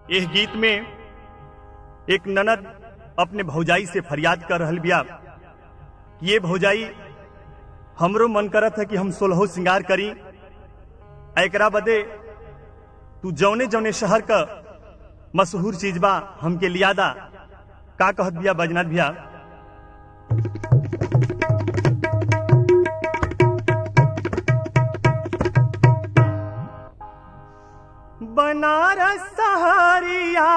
यह गीत में एक ननद अपने भौजाई से फरियाद कर रहल बिया कि ये भौजाई हमरो मन करत है कि हम सोलहो श्रृंगार करी एकरा बदे तू जौने जौने शहर का मशहूर चीज बा हमके लियादा का कहत बिया बजनाथ भैया बनारस सहरिया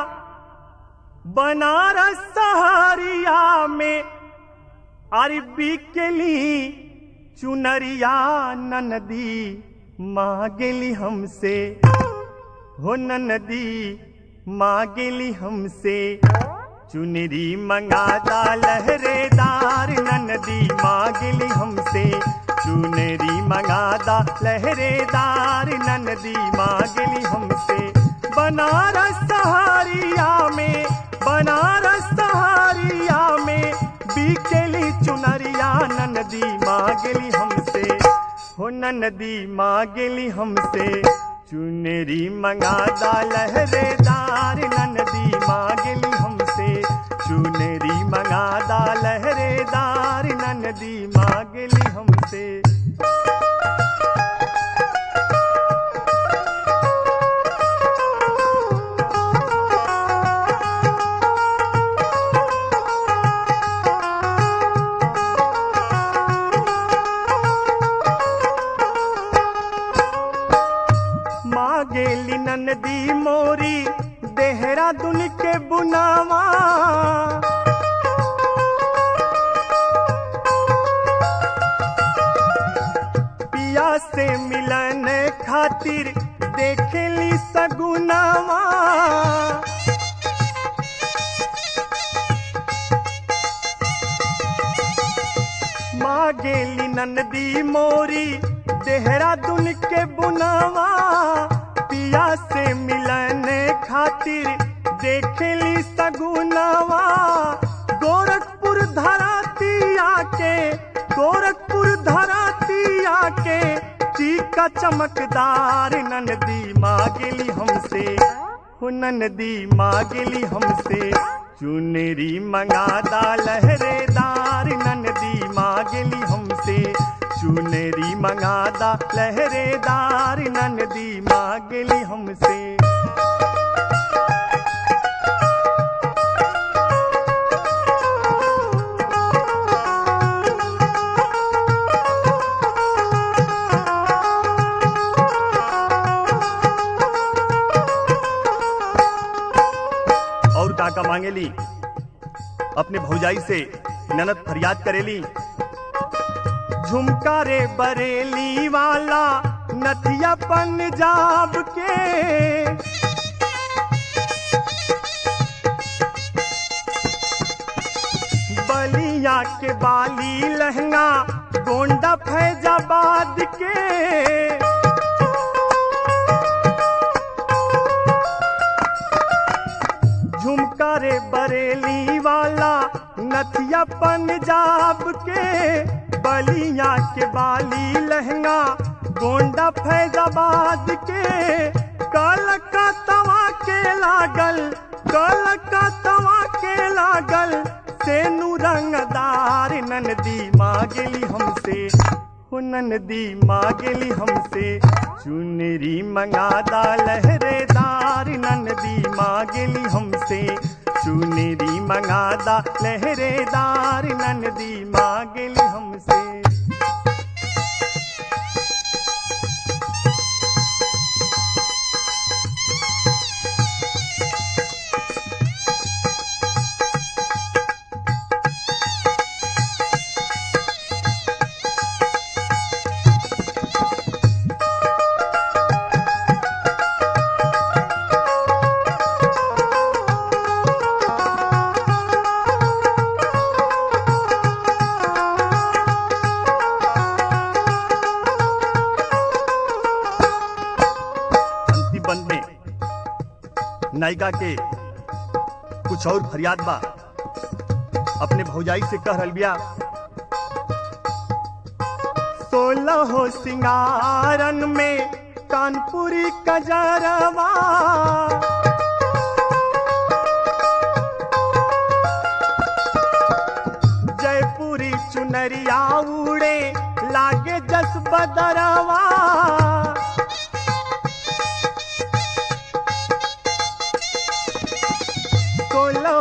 बनारस सहरिया में अरबी के ली चुनरिया ननदी मांगेली हमसे हो ननदी मांगेली हमसे चुनरी मंगादा लहरेदार ननदी मांगेली हमसे चुनरी मंगादा लहरेदार ननदी मांगेली हमसे बनारस सहारिया में बनारस सहारिया में बीकेली चुनरिया ननदी मांगेली हमसे हो ननदी मांगेली हमसे चुनरी मंगादा लहरेदार ननदी मांगेली हमसे चुनरी मंगादा लहरेदार ननदी मांगेली हमसे मांगेली ननदी मोरी देहरादून के बुनावा पिया से मिलन खातिर देखेली सगुनावा मांगेली ननदी मोरी देहरादून के बुनावा पिया से मिलन खातिर देखेली सगुनावा गोरखपुर धराती आके गोरखपुर धराती आके चीका चमकदार ननदी मांगेली हमसे हो ननदी मांगेली हमसे चुनरी मंगादा लहरेदार ननदी मांगेली हमसे चुनरी मंगादा लहरेदार ननदी मांगेली हमसे और काका मांगेली अपने भौजाई से ननद फरियाद करेली झुमका रे बरेली वाला नथिया पंजाब के बलिया के बाली लहंगा गोंडा फैजाबाद के झुमका रे बरेली वाला नथिया पंजाब के बलिया के बाली लहंगा गोंडा फैजाबाद के कलकत्तवा के लागल कलकत्तवा के लागल सेनु रंगदार ननदी मांगेली हमसे हो ननदी मांगेली हमसे चुनरी मंगादा लहरेदार ननदी मांगेली हमसे चुनरी मंगादा लहरेदार ननदी मांगेली हमसे अंतिम बंद में नायिका के कुछ और फरियाद बा अपने भौजाई से कह रहल बिया सोलह हो सिंगारन में कानपुरी कजरवा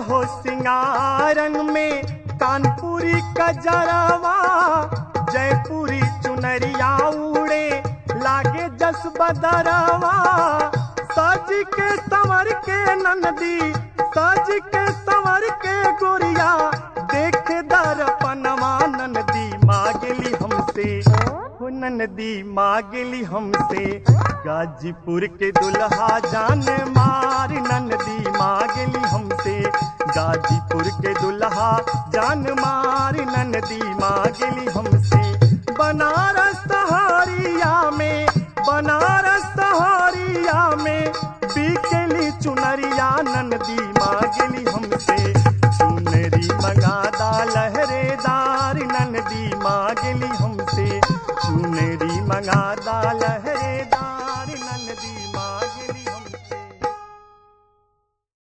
सोलहो सिंगारन में कानपुरी कजरवा जयपुरी चुनरिया उड़े लागे जस बदरवा सज के संवर के नंदी सज के संवर के गोरिया देख दर्पणवा नंदी मांगली हमसे हो नंदी मांगली हमसे गाजीपुर के दुल्हा जान मार नंदी मांगली हमसे गाजीपुर के दुल्हा जान मार नंदी मांगली हमसे बनारस सहारिया में बनारस सहारिया में बिकली चुनरिया नंदी मांगली हमसे चुनरी मंगादा लहरेदार नंदी मांगली